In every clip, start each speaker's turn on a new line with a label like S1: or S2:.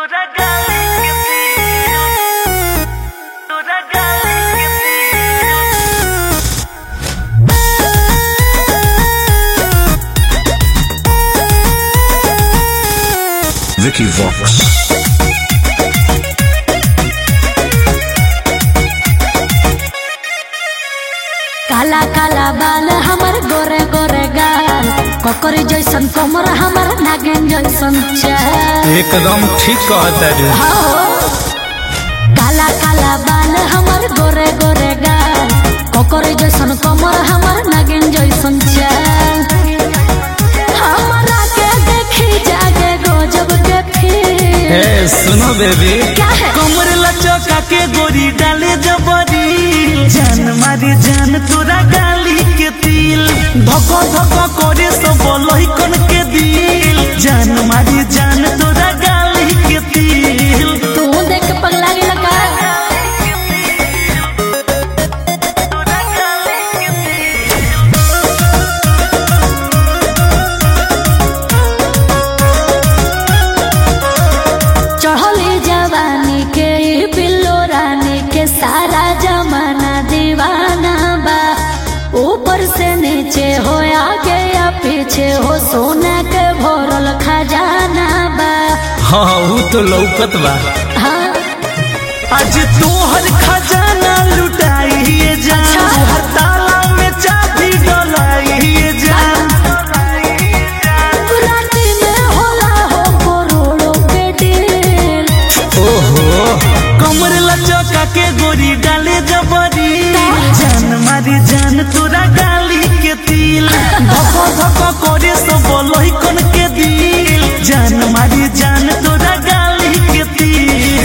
S1: তোরা গালি কেতে তোরা গালি কেতে
S2: Vicky Vox.
S3: काला काला बाल हमर गोरे गोरे गाल ककरी जैसन कमर हमर नागिन जैसन चाल
S4: एकदम ठीक कहता रे
S3: हो। काला काला बाल हमर गोरे गोरे गाल ककरी जैसन कमर हमर नागिन जैसन चाल हमरा के देखी जागे गजब के फील
S4: हे सुनो बेबी
S3: क्या है
S1: कमर लचका के गोरी डाले जबरी जान मारे जान तोरा गाली के तिल धक धक करे सब लहिकन के दिल जान मारे जान तोरा गाली के तिल
S3: तू देख के पगला गेला का चढ़ली जवानी के ई बिल्लो रानी के सारा जमाना दीवाना बा ऊपर से नीचे हो आगे या पीछे हो सोना के भरल खजाना बा
S4: हाँ ऊ तो लौकत बा
S3: हाँ
S1: आज तोहर खजाना लुटाइए जान
S3: अच्छा।
S1: तोहर ताला में चाबी डलाइए जान
S3: राती में होला हो करोड़ों के डील
S4: ओहो
S1: कमर लचका के गोरी डाले जबरी जान मारी जान तोरा गाली के तिल धक धक करे सब लहिकन के दिल जान मारी जान तोरा गाली के तिल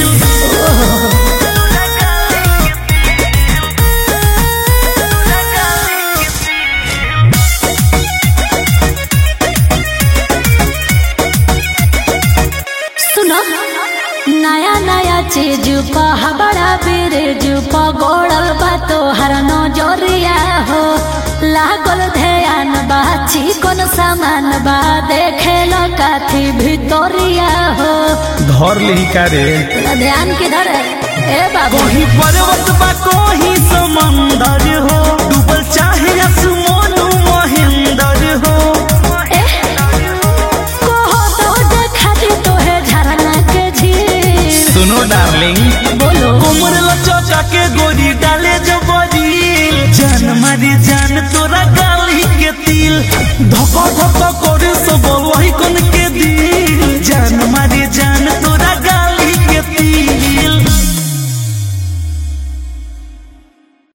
S3: सुनो नया नया चीज पा बड़ा ब्रिज पा गोड़ल बा तोहर नजरिया हो लागल ध्यान बा चिकन सामान बा देखे लो काथी भितोरिया हो
S4: धर ली का रे
S3: तेरा ध्यान किधर है ए बाबू
S1: कोही पर्वत बा कोही समंदर हो डूबल चाहे आसमान महेंद्र हो
S3: ए कोहो तो देखा दी तोहे झरना के झील
S4: सुनो डार्लिंग
S3: बोलो
S1: कोमर लचका के गोरी डाले जबरी जान मारी जान तोरा गाली के तिल धक धक करे सब वही कोन